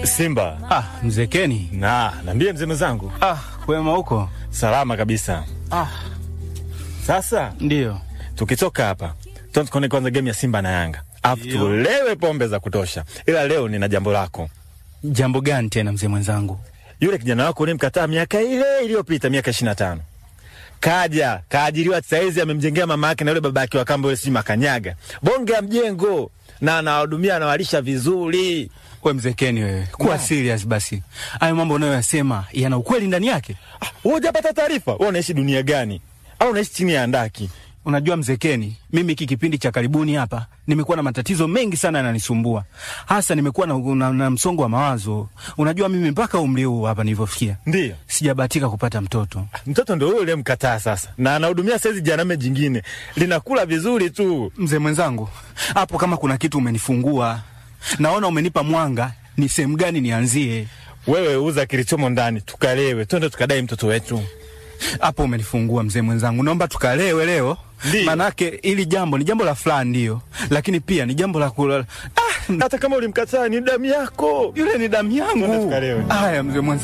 Simba. Ah, mzee Keni. Na, niambie mzee mwenzangu. Ah, kwema huko? Salama kabisa. Ah, Sasa ndio. tukitoka hapa tuanze kuona kwanza game ya Simba na Yanga, alafu tulewe pombe za kutosha, ila leo nina jambo lako. Jambo gani tena mzee mwenzangu? Yule kijana wako ulimkataa miaka ile iliyopita, miaka ishirini na tano kaja kaajiriwa saizi, amemjengea mama yake na yule baba yake wa kambo yule, sijui makanyaga bonge ya mjengo, na anawahudumia anawalisha vizuri. We mzee Keni, wewe kuwa serious basi. Hayo mambo unayoyasema yana ukweli ndani yake. Ah, wewe hujapata taarifa? Wewe unaishi dunia gani? Au unaishi chini ya andaki? Unajua mzee Keni, mimi hiki kipindi cha karibuni hapa nimekuwa na matatizo mengi sana yananisumbua, hasa nimekuwa na, na, na msongo wa mawazo. Unajua mimi mpaka umri huu hapa nilivyofikia Ndiyo. sijabahatika kupata mtoto. Mtoto ndo huyo uliyemkataa sasa, na anahudumia saizi janame jingine linakula vizuri tu. Mzee mwenzangu, hapo kama kuna kitu umenifungua, naona umenipa mwanga, ni sehemu gani nianzie? Wewe uza kilichomo ndani, tukalewe, twende tukadai mtoto wetu. Hapo umenifungua mzee mwenzangu, naomba tukalewe leo, Ndiyo. manake ili jambo ni jambo la furaha, ndio, lakini pia ni jambo la kula. Ah, Hata kama ulimkataa ni damu yako. yule ni damu Twende yangu. tukalewe. Haya mzee mwenzangu.